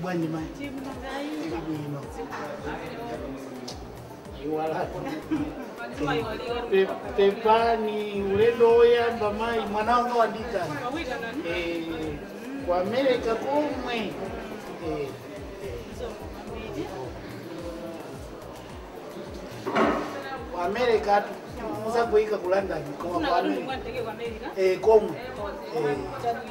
bwanji mai ili bwino Pe- pepani ulendo woyamba mai mwana wanga wandikana Eh, ku america komwe Eh, ku america atu musagoyika ku london koma ku america Eh, komwe Eh,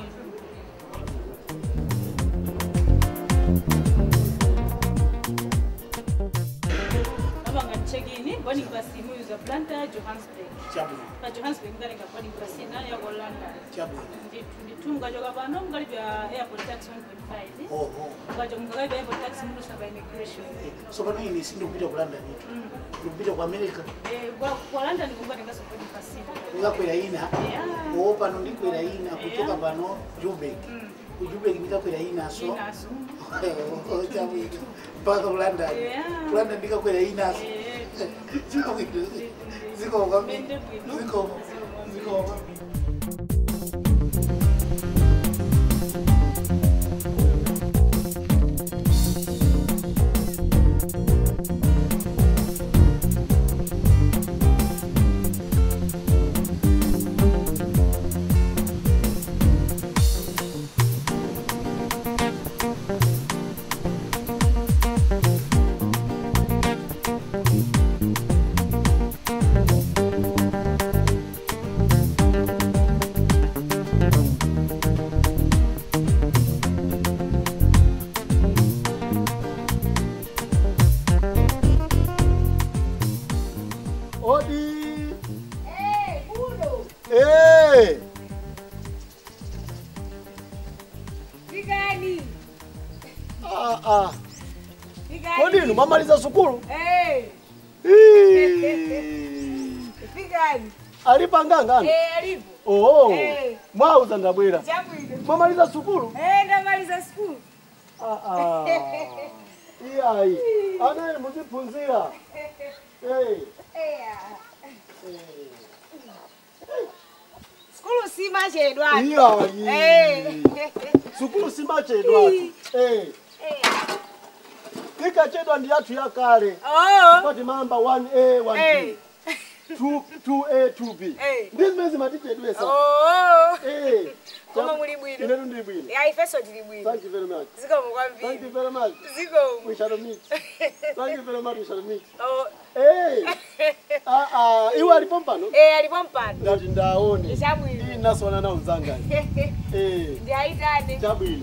abanga check-in boarding pass imwe za Atlanta Johannesburg chabwino ka Johannesburg ndalenga boarding pass ina ya ko London chabwino Nditu- nditunga joka pano mukali bya airport tax 1.5 oho ukaja mukali bya airport tax mulusa ba immigration so pano ine sindikupita ku london itu ndikupita ku america eh kwa kwa London kungatenga so boarding pass ina ndikakwera ina Yeah. oo pano ndikwera ina kuchoka Yeah. pano jubek ku jubek ndikakwera inaso inaso chabwino mpaka ku london Yeah. ku london ndikakwera inaso eh chabwino zikomo kwambiri Mende bwino. zikomo zikomo Odi. Eh. Vigani. Ah ah. Vigani. Kodi inu mamaliza sukulu? Eh, Ii. vigani. Alipanganga? Eh, alipo. Oh. Eh. Mwauza ndabwera. Chabwino. Mamaliza sukulu? Eh, ndamaliza school. Ah ah. Iyayi. Anaye muziphunzira. Eh. Eh. School si machedwa. Iyayi. Eh. Sukulu simachedwa. Eh. Eh. Ikachedwa ndi yathu yakale. Oh. Pati mamba 1A 1B. Eh. 2 2A 2B. Eh. Ndizi mezi matichedwesa. Oh. Eh. Koma muli bwino. Inetu ndi bwino. Ya ifeso tili bwino. Thank you very much. Zikomo Thank you kwambiri. very much. Zikomo. We shall meet. Thank you very much. We shall meet. Oh. Hey. Ah ah, iwe alipo mpano? Eh, alipo mpano. Ndati ndaone. Chabwino. Iyi nasona na uzanga. Eh, Ndi aitane. chabwino.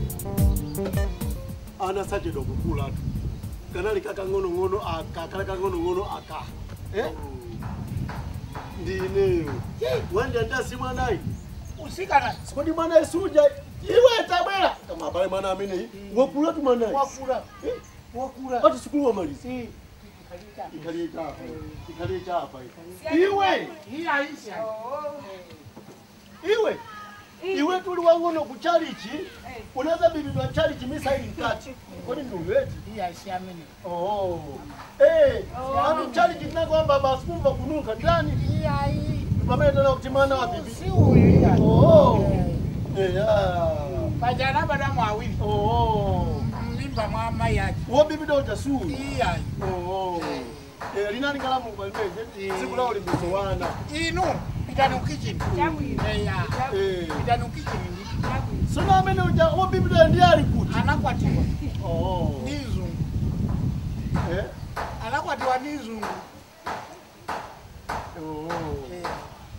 Ana saje dokukula tu. Kanali kaka ngono ngono aka, kala kaka ngono ngono aka. Eh? Ndineyo. Wende ndasi mwanayi. usikana Sikodi mwanayi suja. Iwe tabwera. Kama pale mwana amene. Wokula tu mwanayi. wakula Eh? wakula Ati sukulu wamaliza. Eh, Ikalie chapa. Ikalie chapa. iwe hii aisha Oh. Iwe. Iwe tuli wangono ku chalichi. Unaweza bibidwa chalichi misa ili mkati. Kwani ndio wetu? hii aisha mimi Oh. Eh, anu chalichi tunakwamba basi kumva kunuka ndani. hii ai Pamene tena kuti mwana wa bibi. si huyu hii ai. Oh. Eh, ya. pajana badamu awili Oh. mimba mwa mai yake Wo bibi ndo jasuru. hii ai Oh. Eh, linani ngalamu kwa mbeze. Siku lao limbiso wana. inu pitani kitchen Chabwino. eh ya Eh. pitani kitchen ndi Sona amene uja wo bibi ndo ndiye ali kuti. anakwatiwa Oh. ni zungu Eh. anakwatiwa ni zungu Oh. eh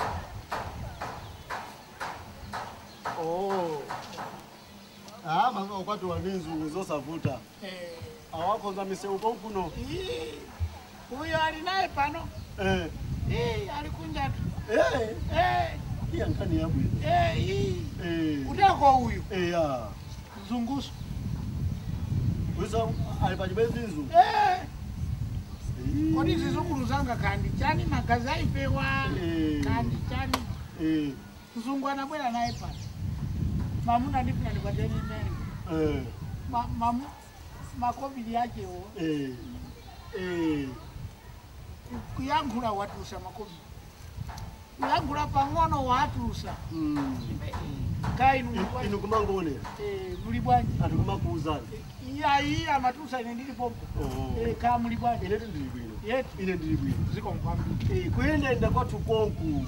Oh. Ah, maka ukwati waninzu zosavuta. eh Awakonza miseuko kuno. Ii, huyo alinaye pano Eh. Ii, alikunja tu Eh. Eh, Iya nkani yabu. eh, ii. Eh. uteko huyu Eh ya. zungusu Wisa alipajibezi nzu. Eh, kodi zizukulu zanga kandi chani magazi aipewa Eh. kandi chani Eh. mzungu anabwera naye pano mamuna ndifuna ndikwateni mene Eh. Ma- mamu makobili yachewo Eh. Eh. kuyankhula watusa makobili kuyankhula pang'ono watusa Mm. kainu Inu kumangone. muli bwanji Atu kumakuuzana. yayi amatusa ine ndilipompo Oh. Eh, kaya muli bwanji Ine ndili bwino. yetu Ine ndili bwino. ziko mkwambiri Eh, kuyendenda kwathu konku.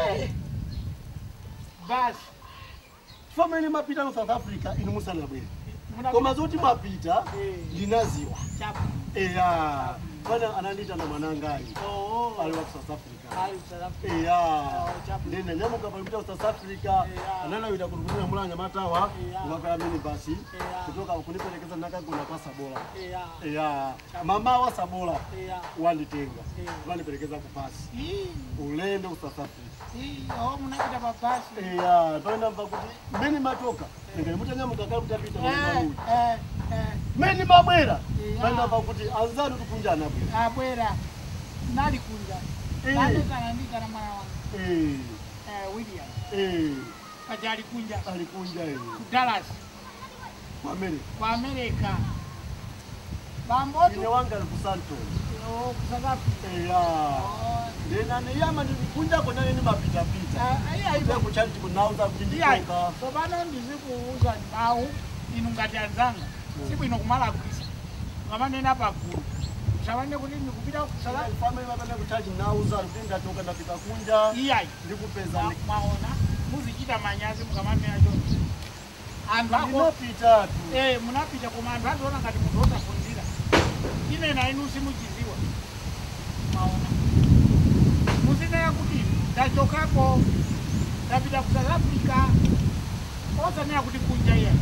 basi Famene mapita mu South Africa inu musanabwere. Muna- Koma zoti mapita Eh. ndinaziwa. chapu Eya. Bwana anandita na mwanangali. oo Ali wa South Africa. ali salafu Eya. chapu. Ndene nyamuka palipita ku South Africa. Eya. Ananawita kutukumira mulanya matawa. Eya. Mwaka mini basi. Eya. Kutoka kunipelekeza nakagona kwa Sabola. eya Eya. Mama wa Sabola eya wanditenga. Eya. Wanipelekeza kupasi. Ii, Ulendo ku South Africa. ii, oo munapita papasi Eya, panda mva kuti meni matoka. Ngene mutanyamuka kale mutapita Eh, mwana eh, eh, Meni mabwera. Eya. Panda mva kuti anzanu tukunjana bwera. abwera nali kunja Eh. nandikanandika na mwana wangu Eh. eh, william Eh. kati alikunja Alikunja yeye. ku dallas Mamere. ku america Ine bambotu wanga ali ku Santon. ku south africa Eya. Oh, Ndena ne yama ndikunja kona nini mapita pita. eh, iya Ibe ivo kuchali chikunauza kuti iya nditoka. tsopano ndizikuuza mawu inu ngati anzanga sibwino kumala kwisa ngamanena pagulu savane kuti ndikupita ku south africa Family mapenda kuchaji nauza kuti ndatoka ndapita kunja. iyayi Ndikupeza Mwa- mwaona muzichita manyazi mukamanena choncho anthu ako ndinapita tu. eh, munapita koma anthu aziona ngati munthu osafunzira ine na inu simuchiziwa mwaona muzinena kuti ndachokako ndapita ku south africa osanena kuti kunja iya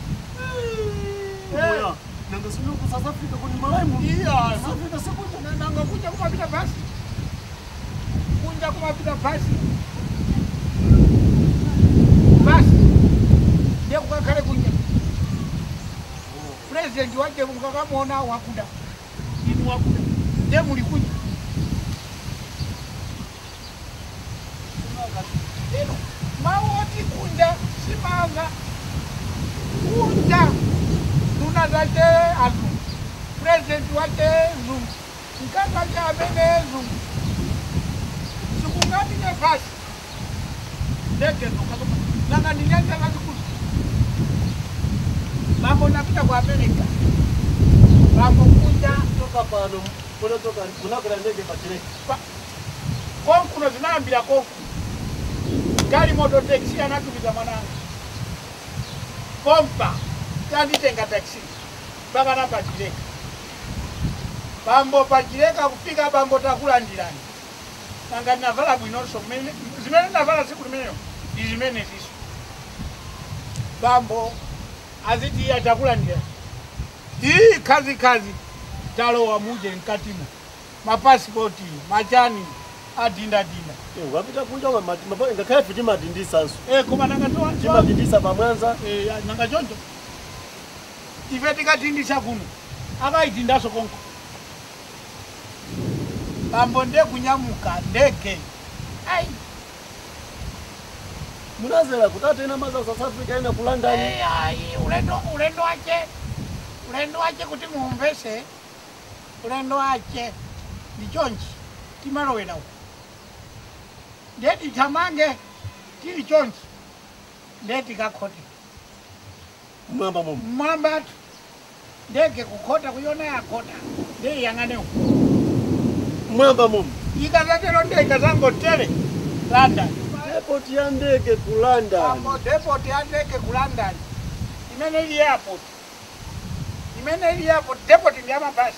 Moya. Nanga sinu ku South Africa kuni malaimu. iya South Africa sikunja. nanga kunja kumapita basi kunja kumapita basi basi ndiye kukakhale kunja purezidenti wache mukakamona wakuda inu wakuda ndiye muli kunja lero mawoti kunja simanga kunja nduna zache azungu purezidenti wache zungu mkazi wache amene zungu sikungati nefasi ndege nokakoma nanga ndinyanja kazikulu mambo napita ku america mambo kunja Toka pano kunotoka kunakwera ndege pachireki. konkuno zinayambira konku gali moto taxi anatumiza mwananga kompa tanditenga taxi mpaka napachileka bambo pachileka kufika bambo takulandirani nanga navala bwinonso mmene- zimene navala siku limeneyo ndi zimene ziso bambo aziti iye atakulandirani ii kazi kazi talowa muje mkatimo mapasipoti machani adindadinda Eh, wapita kunja wa mati mapa ngakhale futi madindisa nso. e koma nanga Chimadindisa pamwanza. nanga choncho ife tikatindisa kuno akaitindaso konko bambo ndekunyamuka ndege ai Munazera kutata ina maza South Africa ina ku London. ai, ai, ulendo ulendo wache ulendo wache kuti muumvese ulendo wache ndichonchi timalowera uko ndeti tamange tili chonchi ndeti kakhoti Mwamba mumu. mwambatu ndege kukhota kuyona yakhota ndeyiyang'ane uko Mwamba mumu. ikazatero ndege zangotere london Airport ya ndege ku London. Apo depot ya ndege ku london imene ili airport imene ili airport depot ndi amabasi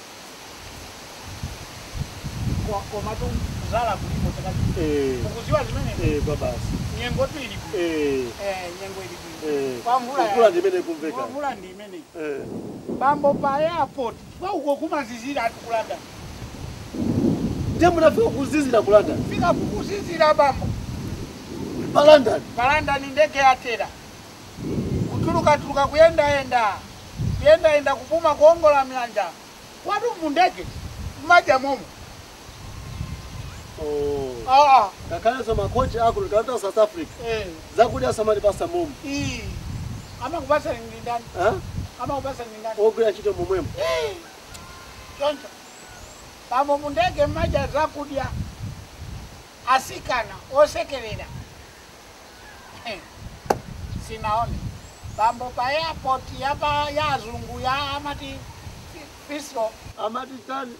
Ko- koma tu kuzala kulipo takati Eh. ukuziwa zimene Eh, kwa basi. nyengo tu ili bwino Eh. eh nyengo ili bwino Eh. Kwa mvula ya- Kukula ndimene kumveka. Kwa mvula ndi imene Eh. bambo pa airport kwa uko kumazizira ati ku london Ndiye munafika kuzizira ku London. fika kukuzizira bambo Pa London. palandani ndege yatera kutulukatuluka kuyendayenda kuyendayenda kupuma kuongola myanja watu mundege mmaja momo Oh. aa Ngakhale so makochi ako likata South Africa. eh, Zakudya samali pasa mumu. ii amakupasa ndindani Ha? amakupasa ndindani Ogwira chito mumwemo. Ii, choncho pambo mundege mmaja zakudya asikana osekerera Eh, sinaone bambo pa airport yapa ya azungu ya amati fisro amati tani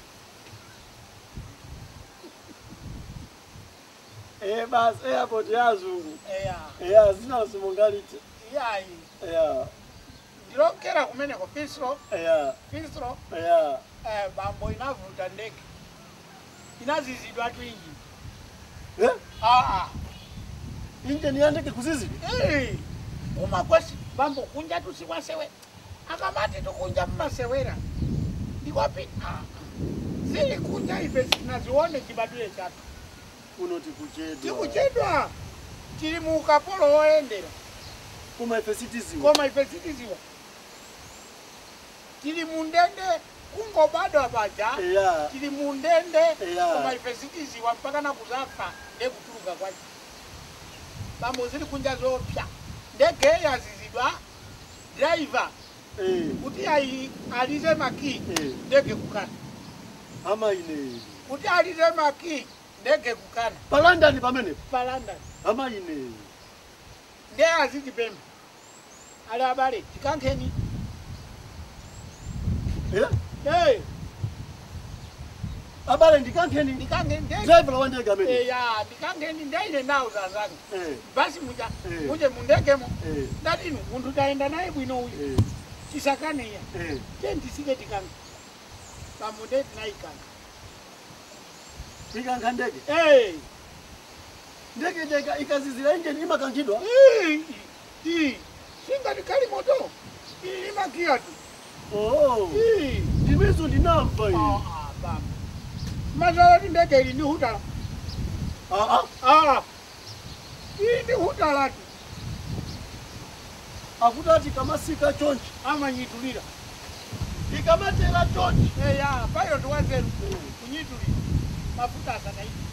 Eh basi airport ya azungu. eya Eh zina simongalite. iyayi Eh ndilokera kumeneko fisro eh fisro eh eh, bambo inavuta ndege inazizidwa twingi eh aa injini yandeke kuzizi. Eh, umakwesi bambo kunja tusikwasewe akamati tukunja mmasewera ndikwapi Ah, zili kunja ife sinazione chibadule chatu Unoti kuchedwa. tikuchedwa tili mu ukapolo woyendera Kuma ife citizen. koma ife sitiziwa tili mu ndende kungo bado apaja Eh tili mu ndende Yeah. koma ife sitiziwa mpaka na kuzafa ndekutuluka kwacho bambo zili kunja zopya ndege yazizidwa driver eh kuti ai- alize maki eh ndege kukana ama ine. kuti alize maki ndege kukana Pa London pamene. pa london Ama ine. nde azitipemba ali abale tikankheni Eh hey, abale ndikankheni. ndikankheni nde Driver wa ndege amene. eya ndikankheni ndeine nawo zazanga Eh basi muja Eh. muje mundegemo eh ndatinu munthu tayenda naye bwino uyu eh tisakaneya eh tentisike tikanka pamunde tinayikanka ikankha ndege. hey. Ndege ndege ikazizira injini imakankhidwa. singati kali moto imakia tu Oh. Ii. Ndimizo ndinamva Ah, iyi. ah, baba. mazala ti ndege ili ndi hutala Ah ah. Ah. ili ndi hutala tu Akutati kamasika chonchi. amanyitulira Ikamatera chonchi. eya payo tiwazeru kunyitulira mafuta asanaiti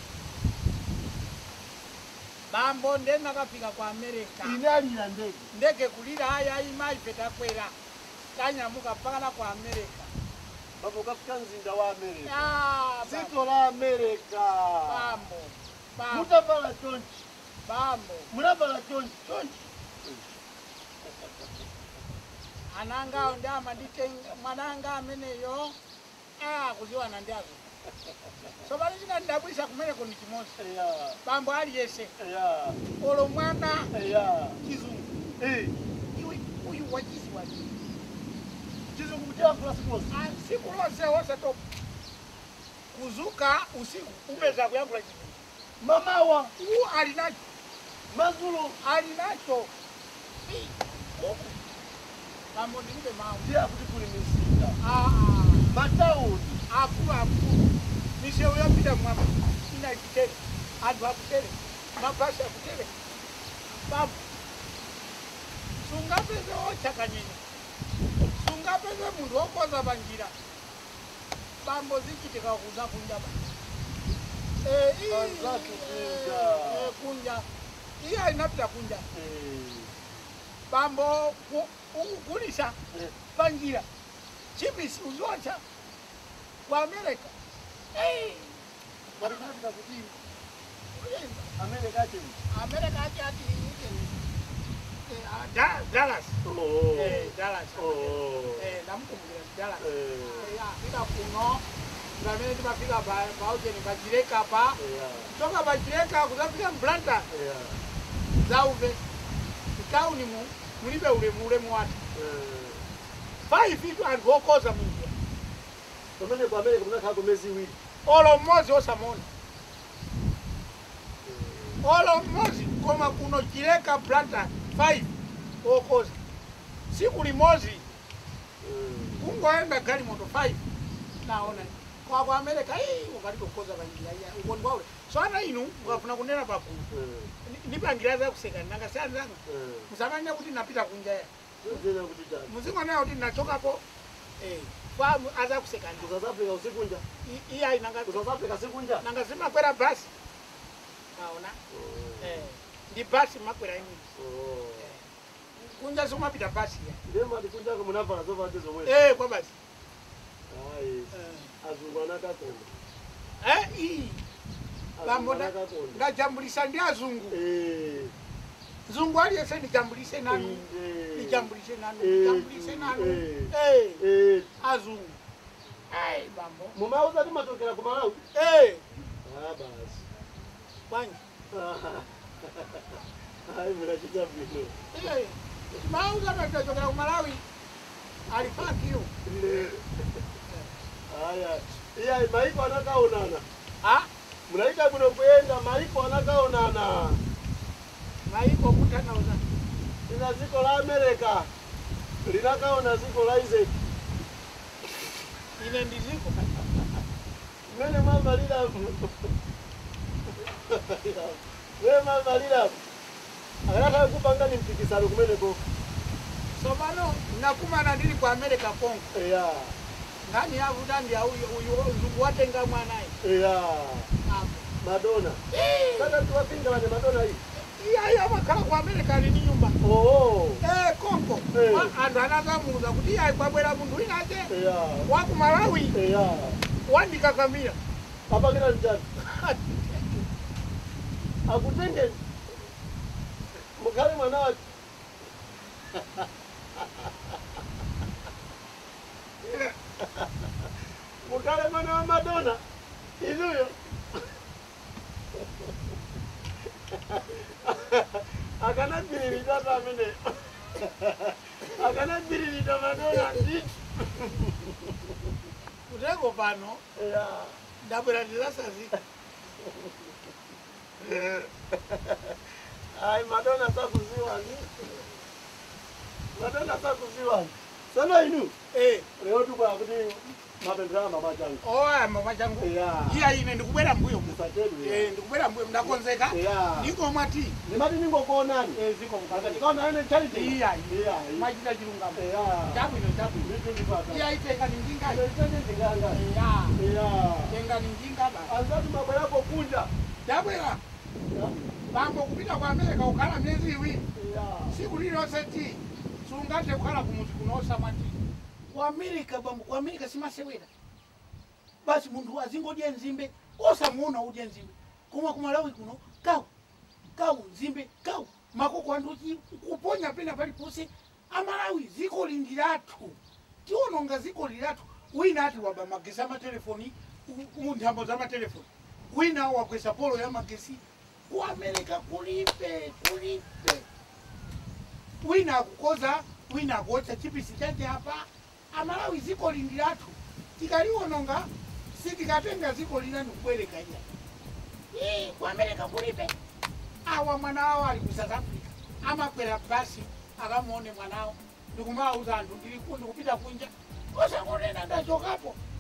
mambo ndenakafika kwa amerika Inalira ndege. ndege kulira haya imaife takwera tanyamuka mpakana kwa amerika Babo kafika mzinda wa Amerika. Ah, bambo, Dziko la Amerika. bambo bambo Mutavala chonchi. bambo Munavala chonchi. chonchi anangawo ndi amanditenga mwananga ameneyo ah, kuziwana ndiazo so pali chinandidabwisa kumeneko ni chimosi Eya. bambo aliyese Eya. olo mwana Eya. chizungu Eh. iwe uyu wachiziwa Chizungu kuchakula siposi. siku lonse wosatopa kuzuka usiku upeza kuyakula chizungu Mamawa. u ali nacho Mazulu. ali nacho Ii, huku bambo ndilibe mawu Ndiye kuti kuli mizinda. Ah, Matauni. ah, akulu akulu misewu yapita mwama ina chitere anthu akutere mabasi akutere bambo sungapeze ochakanyenya sungapeze munthu wokoza panjira bambo zichitika kuza kunja ba Eh, ii, Anzatu kunja. eh, eh, kunja iye inapita kunja Eh. bambo ku- ukugulisa Eh. panjira chipisi uziwacha ku america Eh, Marikati kuti uyenza. Amerika chini. america ati ati iti, eh, ah, Da- dallas Oh. Eh, dallas Oh. Eh, ndamukumbukira dallas Eh. Eh, ya, fika kuno pamene timafika pa- paujeni pachireka pa Eya. toka pachireka kuzafika mblanta Eya. zauve mtauni mu mulibe ulemu ulemu wati Eh. five itu anthu okoza munjira Pamene ku Amerika munakhala kumezi iwiri. olo mmodzi osamona olo mmodzi koma kuno chileka blanta 5 okoza siku limodzi Eh. kungoenda galimoto 5 naona kwa kwa amerika ii ukalibe kukoza panjira iya ukoni kwaule so ana inu mukafuna kunena pagulu Eh. ni- nipangira zakuseka nangasiyani Eh. musamanya kuti napita kunjaya Zina kuti chani. muzingonena kuti nachokapo eh, kwa azakusekani Ku South Africa usikunja. iye ayi nanga Ku South Africa sikunja. nanga zimakwera basi naona Oh. eh, ndi basi makwera imwe Oh. kunja somapita basi ya Ndema ndikunjako munavala zovala zomwe. eh, kwa basi Ayi. eh. Azungu anakakonda. eh, iyi Azungu bambo nda- anakakonda. ndajambulisa ndi azungu Eh. mzungu aliyese nijambulise nanu Inde. nijambulise nanu Eh, nijambulise nanu eh. Eh, Eh, azungu Ai, bambo mumauza timatokera ku malawi Eh, Ah, basi bwanji hayi munachita bwino Eh, mauza natachokera ku malawi alifakiyo haya iya maiko anakaonana Ah, munaita kuno kuyenda maiko anakaonana maiko kutanauza ina ziko la amerika linakaona ziko la isaac ine ndiziko mmene mwamalira we mamalira akanataka kupanga ni mpikisano kumeneko sopano nakumana ndili ku america kongo eya ngani yavuta ndi auyo uyu mzungu watenga mwanayi eya apo madona sasa tuwapinga wane madona hii iyayi amakhala ku america ali ni nyumba oo Eh, kongo Eh. Wa- anthu anakamuuza kuti iyayi kwabwera munthu winache eya wa ku malawi eya wandikakamira apakira njani akutenge mukhale mwana wake mukhale mwana wa madona inuyo akanabhiririta pamene akanabhiririta madona nditi kuteko pano ya ndabwera ndizasazika Ai, Madonna sakuziwani. Madonna sakuziwani. Sana inu. Eh, Leo tuko kuti mapendera mama changu. oya mama changu Yeah. iyayi ine ndikubwera mbuyo mu Musatelu ya. Eh, ndikubwera mbuyo ndakonzeka Yeah. ndiko mwati Nimati ningokuonani. Eh, ziko Akati kaona ene charity. iyayi Yeah. mwachita chilungamo Yeah. chabwino chabwino Vitu ndipata. iyayi tenga ni njinga Ndio chote ndinganga. ya Yeah. tenga ni njinga ba Anzatu mambo yako kunja. ndabwera bambo kupita ku america kukhala myezi iwiri Yeah. siku lilonse ti sungathe kukhala kumuzi kunosa mwati ku america bambo ku america simasewera basi munthu azingodya nzimbe osamuona udya nzimbe koma kumalawi kuno kawu kawu nzimbe kawu makoko anthu chi kuponya pena paliponse amalawi ziko lindilatu tiononga ziko lilatu wina ati waba magesi amatelefoni munthambo za matelefoni wina wakwesa polo ya magesi ku america kulibe kulibe wina akukoza wina akuotcha chipisi chache apa amalawi ziko lindilatu tikaliwononga sitikatenga ziko lina nikubwereka iya Ii, ku america kulibe awa mwana wawo ali ku south africa amakwera basi akamuone mwanawo ndikumauza anthu ndiliku ndikupita kunja osakunena ndachokapo